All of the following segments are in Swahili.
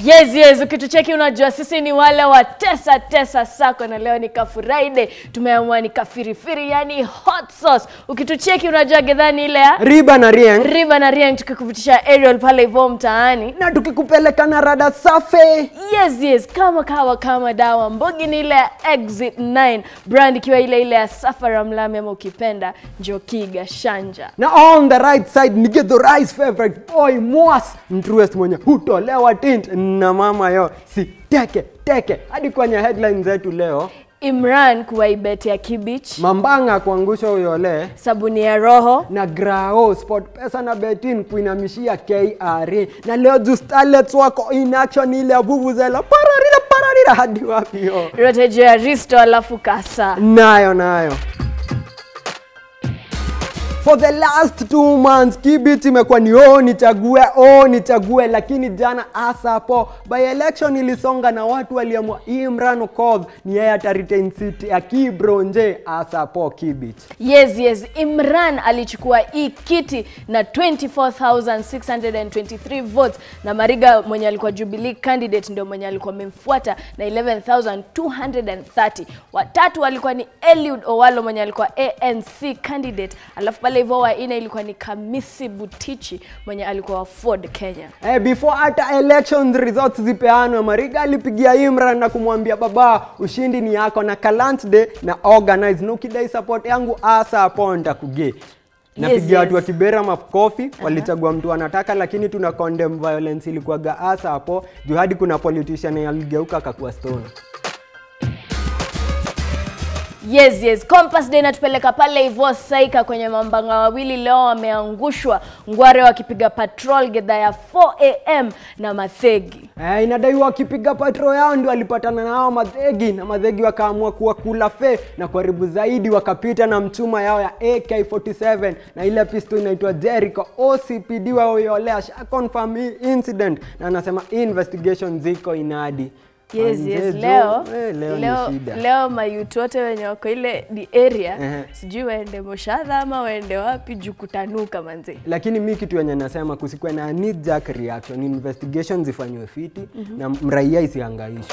Yes, yes, ukitucheki unajua sisi ni wale wa tesa tesa sako, na leo ni ka Friday, tumeamua ni kafirifiri, yani hot sauce. Ukitucheki unajua gedhani ile ya riba na rieng riba na riang, tukikuvutisha aerial pale hivyo mtaani. na tukikupeleka na rada safi Yes, yes, kama kawa kama dawa. Mbogi ni ile ya Exit 9 brand, ikiwa ile ile ya Safari Mlami ama ukipenda Njokiga Shanja. na on the right side ni get the rice favorite boy mwas mtruest mwenye hutolewa tint na mama yo si teke teke hadi kwenye headline zetu leo Imran kuwaibeti ya Kibich, mambanga kuangusha uyole sabuni ya roho na grao sport pesa na betin kuinamishia KRA na leo juu starlets wako in action ile ya vuvuzela pararira pararira hadi wapi yo rotejo ya Risto alafu kasa nayo nayo for the last two months kibit imekuwa ni oh nichague oh nichague lakini jana asapo by election ilisonga na watu waliamua imran okoth ni yeye ataritain seat ya kibronje asapo kibit Yes, yes, Imran alichukua hii kiti na 24,623 votes na Mariga mwenye alikuwa Jubilee candidate ndio mwenye alikuwa amemfuata na 11,230. Watatu walikuwa ni Eliud Owalo mwenye alikuwa ANC candidate, alafu pale hivyo wa nne ilikuwa ni Kamisi Butichi mwenye alikuwa wa Ford Kenya. Eh, before hata election results zipeanwe mariga alipigia imran na kumwambia baba ushindi ni yako na kalant day na organize na ukidai support yangu asa hapo nitakuge napigia yes. watu wa kibera makofi walichagua mtu wanataka lakini tuna condemn violence ilikuwaga asa hapo juu hadi kuna politician aligeuka akakuwa stone Yes, yes. Compass Day inatupeleka pale hivyo Saika kwenye mambanga wawili leo wameangushwa Ngware wakipiga patrol gedha ya 4 am na Mathegi. Eh, inadaiwa wakipiga patro yao ndio walipatana na hao madhegi na madhegi wakaamua kuwa kula fe na karibu zaidi wakapita na mchuma yao ya AK47 na ile pisto inaitwa Jericho. OCPD wa Oyole asha confirm hii incident na anasema investigation ziko inadi. Yes, Manze, yes. jo, Leo, eh, leo, leo, ni shida. leo mayutu wote wenye wako ile di area Ehe. sijui waende Moshadha ama waende wapi juu kutanuka manze. lakini mi kitu yenye nasema kusikwe na knee jerk reaction investigation zifanywe fiti na mraia isihangaishwe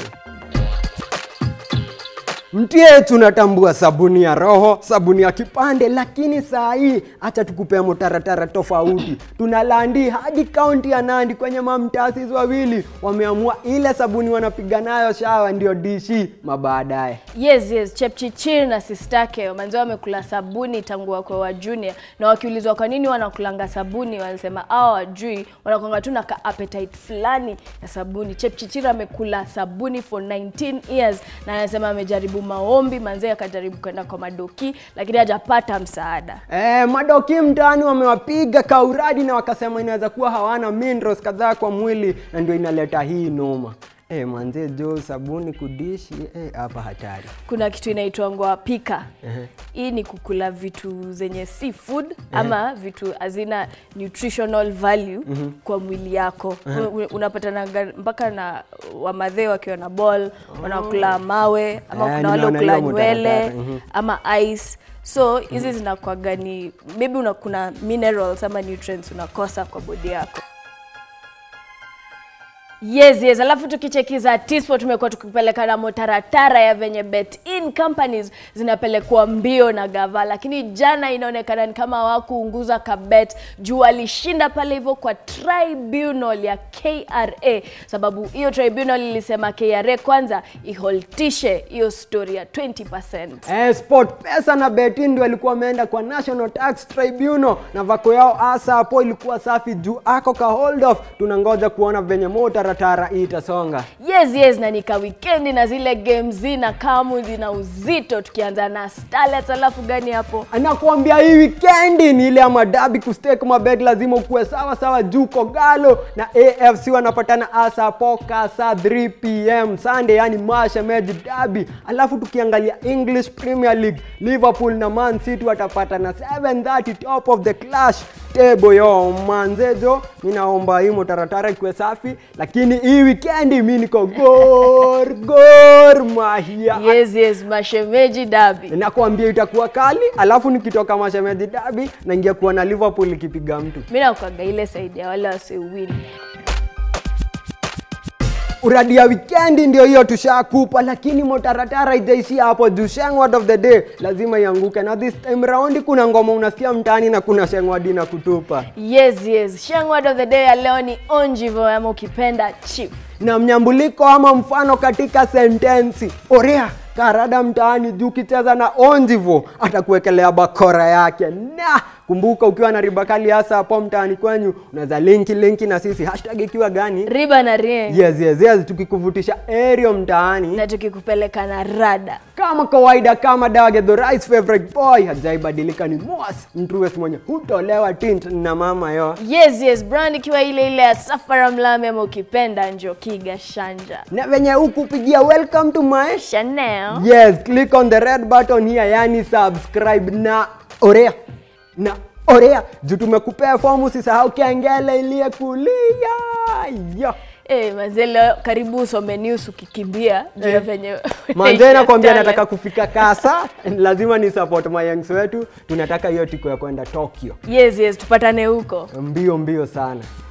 mtie tunatambua sabuni ya roho sabuni ya kipande lakini saa hii hacha tukupea mutaratara tofauti tunalandi hadi kaunti ya nandi kwenye mamtasis wawili wameamua ile sabuni wanapiga nayo shawa ndio dishi mabaadaye Yes, yes. Chepchichir na sistake manze wamekula sabuni tangu wako wa junior, na wakiulizwa kwa nini wanakulanga sabuni, wanasema hao wajui, wanakwanga tu na ka appetite fulani ya sabuni. Chepchichir amekula sabuni for 19 years na anasema amejaribu maombi manze, akajaribu kwenda kwa madoki lakini hajapata msaada. Eh, madoki mtaani wamewapiga kauradi na wakasema inaweza kuwa hawana minerals kadhaa kwa mwili na ndio inaleta hii noma. Eh, manze jo sabuni kudishi eh, hapa hatari. Kuna kitu inaitwa ngoa pika. Hii ni kukula vitu zenye si food ama vitu hazina nutritional value kwa mwili yako. Un- Unapatana mpaka na wamadhee wakiwa na ball, wanakula mawe ama Eh, kuna wale nimeona ukula hiyo nywele mutaratara, mhm. ama ice. So hizi zinakuwaga ni maybe una, kuna minerals ama nutrients unakosa kwa body yako. Yes, yes. Alafu tukichekiza Tispo tumekuwa tukipeleka na motaratara ya venye bet in companies zinapelekwa mbio na gava, lakini jana inaonekana ni kama hawakuunguza kabet juu walishinda pale hivyo kwa tribunal ya KRA, sababu hiyo tribunal ilisema KRA kwanza iholtishe hiyo story ya 20%. Eh, Sport Pesa na Betin ndio walikuwa wameenda kwa National Tax Tribunal na vako yao asa hapo ilikuwa safi juu ako ka hold off. Tunangoja kuona venye motaratara hii itasonga. Yes, yes, na nika weekendi na zile games zina kamu zina uzito, tukianza na Starlets, alafu gani hapo anakuambia hii wikendi ni ile ya madabi kustake mabet lazima ukuwe sawa sawa juu kogalo na afc wanapatana asa poka saa 3 pm sunday yani mashemeji dabi alafu tukiangalia english premier league liverpool na man city watapatana 730 top of the clash table yo manzejo mi naomba hii motaratara ikiwe safi lakini hii wikendi mi niko gor gor mahia Yes, yes, mashemeji dabi. nakwambia itakuwa kali alafu nikitoka mashemeji dabi naingia kuona liverpool ikipiga mtu Mimi nakwaga ile side ya wale wasiwin. uradi ya wikendi ndio hiyo tushakupa lakini motaratara itaishia hapo juu shengword of the day lazima ianguke na this time round kuna ngoma unasikia mtaani na kuna shengwadi na kutupa Yes, yes. Shang word of the day ya leo ni onjivo ama ukipenda chief. na mnyambuliko ama mfano katika sentensi orea karada mtaani juu ukicheza na onjivo atakuwekelea bakora yake na kumbuka ukiwa na ribakali hasa hapo mtaani kwenyu unaweza linki linki na sisi hashtag ikiwa gani Riba na Rieng. yes yes yes tukikuvutisha aerial mtaani Na tukikupeleka na rada. kama kawaida kama dage the rice favorite boy hajaibadilika ni mos mtrues mwenye hutolewa tint na mama yo Yes, yes. Brand ikiwa ile ile ya Safara Mlame ama ukipenda Njokiga Shanja. na venye hukupigia welcome to my Chanel. yes click on the red button here yani subscribe na orea na orea juu tumekupea fomu usisahau kengele iliye kulia yo Eh, manze leo karibu usome news ukikimbia juu ya venye manze nakwambia Talent. nataka kufika kasa lazima ni support mayangs wetu tunataka hiyo tiko ya kwenda tokyo Yes, yes, tupatane huko. mbio mbio sana